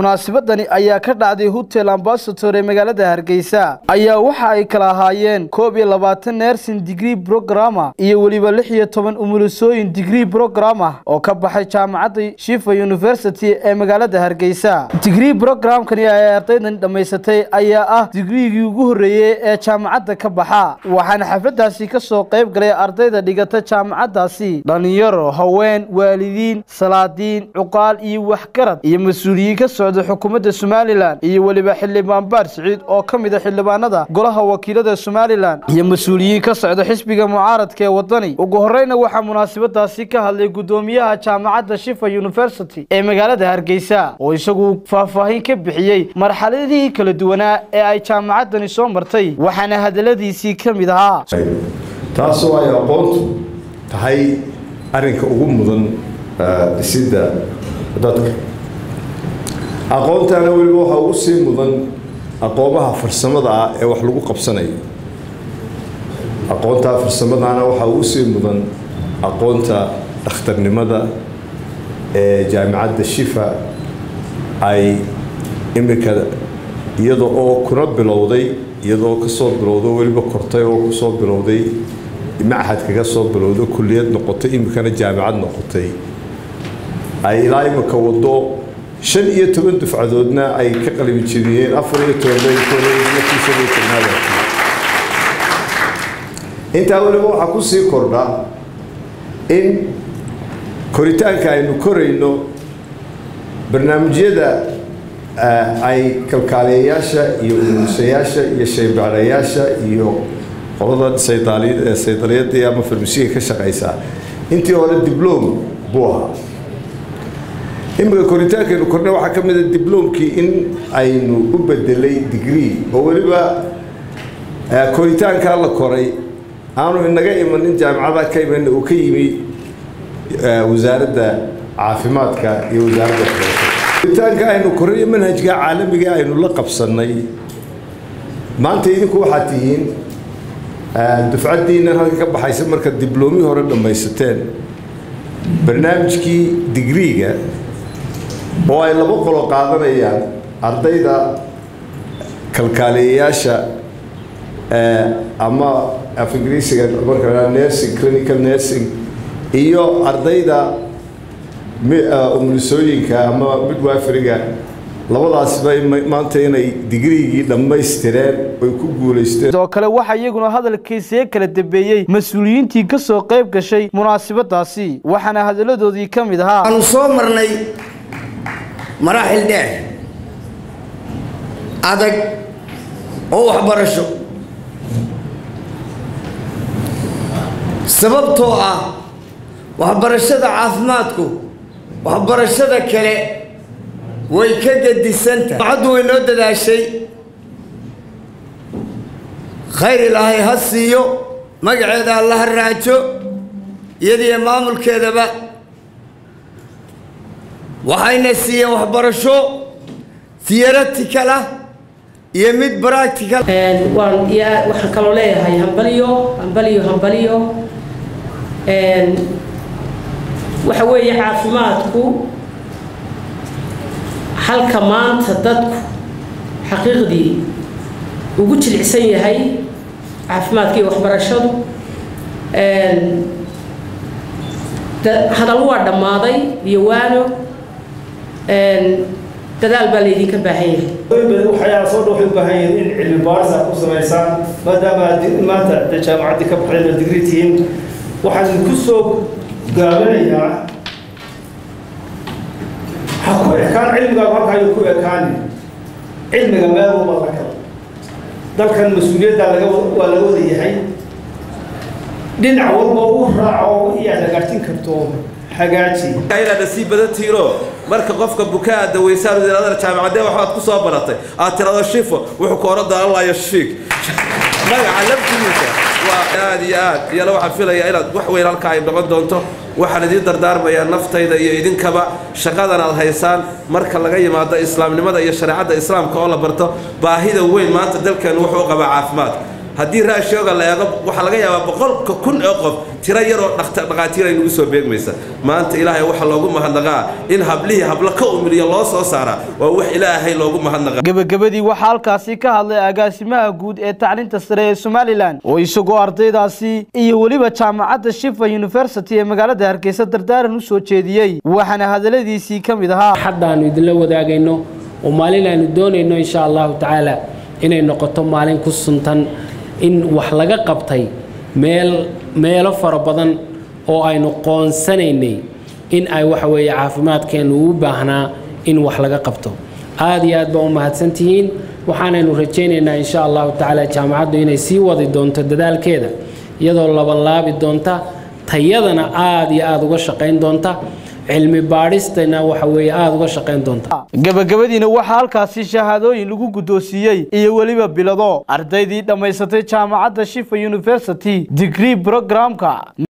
munaasabadani ayaa ka dhacday hotel ambasator ee magaalada hargeysa ayaa waxa ay kala ahaayeen koob iyo labaatan nersin digree brograma iyo weliba lix iyo toban umulisooyin digree brograma oo ka baxay jaamacadda shifa university ee magaalada hargeysa digree brogramkani ay ardaydan dhammaysatay ayaa ah digriigii ugu horreeyey ee jaamacadda ka baxa waxaana xafladaasi ka soo qayb galay ardayda dhigata jaamacaddaasi dhallinyaro haween waalidiin salaadiin cuqaal iyo waxgarad iyo mas-uuliyiin ka socda xukuumadda somalilan iyo weliba xildhibaan baar siciid oo ka mid a xildhibaanada golaha wakiilada somalilan iyo mas-uuliyiin ka socda xisbiga mucaaradka ee wadani ugu horreyna waxaa munaasabadaasi ka hadlay guddoomiyaha jaamacadda shifa university ee magaalada hargeysa oo isagu faahfaahin ka bixiyey marxaladihii kala duwanaa ee ay jaamacaddani soo martay waxaana hadaladiisii ka mid ahaa taasoo ay aqoontu tahay arrinka ugu mudan dhisidda dadka aqoontaana weliba waxaa ugu sii mudan aqoomaha farsamada ah ee wax lagu qabsanayo aqoontaa farsamadaana waxaa ugu sii mudan aqoonta dhakhtarnimada ee jaamicadda shifa ay imika iyada oo kuna bilowday iyadoo kasoo bilowdo weliba kortay oo kusoo bilowday machad kaga soo bilowdo kulliyad noqotay imikana jaamicad noqotay ay ilaa imika wado shan iyo toban dufcadoodna ay ka qalbi jebiyeen afar iyo tobankiisanaad intaa weliba waxaa kusii kordha in koritaanka aynu korayno barnaamijyada ay kalkaaliyayaasha iyo umulisayaasha iyo shaybaadhayaasha iyo qolada saydaliyadii ama farmasiga ka shaqaysaa intii hore diblom buu ahaa imika koritaankaynu korna waxaa ka mida dibloomkii in aynu u bedelay digree oo weliba koritaankaa la koray aanu inaga imanin jaamicada ka iman uu ka yimi wasaaradda caafimaadka iyo wasaaradda koritaanka aynu koray manhajka caalamiga aynu la qabsanay maanta idinku waxaad tihiin dufcaddiinan halka ka baxaysa marka dibloomii hore dhammaysateen barnaamijkii digriiga oo ay laba qolo qaadanayaan ardayda kalkaaliyayaasha ama af ingiriisiga marka nursing clinical nursing iyo ardayda umulisooyinka ama midwiferiga labadaasba maanta inay digriigii dhammaystireen oy ku guulaysteen sidoo kale waxaa iyaguna hadalkiisee kala dambeeyey mas-uuliyiintii ka soo qayb gashay munaasabadaasi waxaana hadalladoodii ka mid ahaa waanu soo marnay maraaxil dheer adag oo waxbarasho sababtoo ah waxbarashada caafimaadku waxbarashada kale way ka gedisantahay macaddu way noo dadaashay khayr ilaahay ha siiyo magaceeda alla ha raajo iyadiyo maamulkeedaba waxayna siiyeen waxbarasho theoretical ah iyo mid practical waan waxaan kaloo leeyahay hambaliyo hambaliyo hambaliyo waxa weeye caafimaadku halka maanta dadku xaqiiqdii ugu jilicsan yahay caafimaadka iyo waxbarashadu hadal waa dhammaaday iyo waano dadaal baa laydinka baahan yahay waxyaala soo dhan waxay u baahan yihiin in cilmi baaris aad ku samaysaan maadaama aad maanta de jaamacaddii ka baxdeen digri tihiin waxaan ku soo gaabinayaa ha ku ekaan cilmigaagu halka ayuu ku ekaani cilmiga meel walba la kala dalkan mas-uuliyadda laga waa laga wada yahay dhinac walba u raaco iyo aad hagaajin karto hagaaji inaad sii badan tihiinoo marka qofka bukaa aad daweysaan wasiiradada jaamacadee waxaad ku soo baratay aad tirado shifo wuxuu ka oran doona allah yashfiik magaca laftigiisa waa aad iyo aad iyana waxaan filayaa inaad wax weyn halkaa ay noqon doonto waxaan idiin dardaarmayaa naftayda iyo idinkaba shaqadan aad haysaan marka laga yimaado islaamnimada iyo shareecadda islaamka oo la barto baahida weyn maanta dalkeennu wuxuu qabaa caafimaadka haddii raashooga la eego waxaa laga yaabaa boqolka kun ee qof tiro yaroo dhaqaatiir ay nagu soo beegmaysa maanta ilaahay waxa loogu mahadnaqaa in hablihii hablo ka umiliya loo soo saaraa waa wax ilaahay loogu mahadnaqaa gebagabadii waxaa halkaasi ka hadlay agaasimaha guud ee tacliinta sare ee somalilan oo isagoo ardaydaasi iyo weliba jaamacadda shifa university ee magaalada hargeysa dardaaran u soo jeediyey waxaana hadaladiisii ka mid ahaa haddaannu idinla wadaagayno oo maalin aynu doonayno insha allahu tacaala inay noqoto maalin ku suntan in wax laga qabtay meel meelo fara badan oo aynu qoonsanaynay in ay waxa weeye caafimaadkeennu u baahnaa in wax laga qabto aad iyo aad baa u mahadsantihiin waxaanaynu rajaynaynaa insha allahu tacaala jaamacaddu inay sii wadi doonto dadaalkeeda iyadoo labanlaabi doonta tayadana aad iyo aada uga shaqayn doonta cilmi baadhistana waxa weeye aada uga shaqayn doonta gebagabadiina waxaa halkaasi shahaadooyin lagu guddoonsiiyey iyo weliba bilado ardaydii dhammaysatay jaamacadda shifa university degree programka